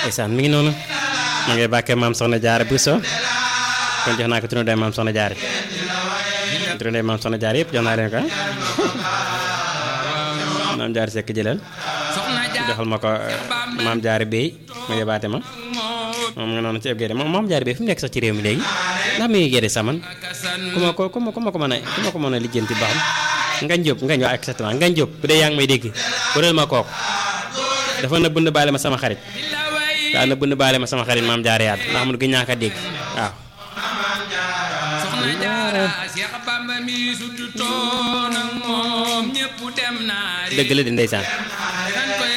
ndeysaan mi ngi noonu ma ngay bàkkee maam soxna jaara Bousso kon jox naa ko turandoo maam soxna jaara turandoo maam soxna jaara yëpp jox naa leen ko maam jaara sekk jëlal joxal ma ko maam jaara béy ma yóbbaate ma moom nga noonu ci ëpp géde moom maam jaara béy fu mu nekk sax ci réew mi léegi ndax mi ngi géde saman ku ma ko ku ma ku ma ko mën a ku ma ko mën a lijjanti ba xam ngañ jóob ngañ waa exactement ngañ jóob bu dee yaa ngi may dégg wëral ma kooku dafa na bënd baale ma sama xarit daa na bënd baale ma sama xarit maam jaara yaat ndax mun gën ñaaka dégg waaw soxna jaara Seex Bamba mi suddu toon ak moom ñépp dem naari dëgg la di ndeysaan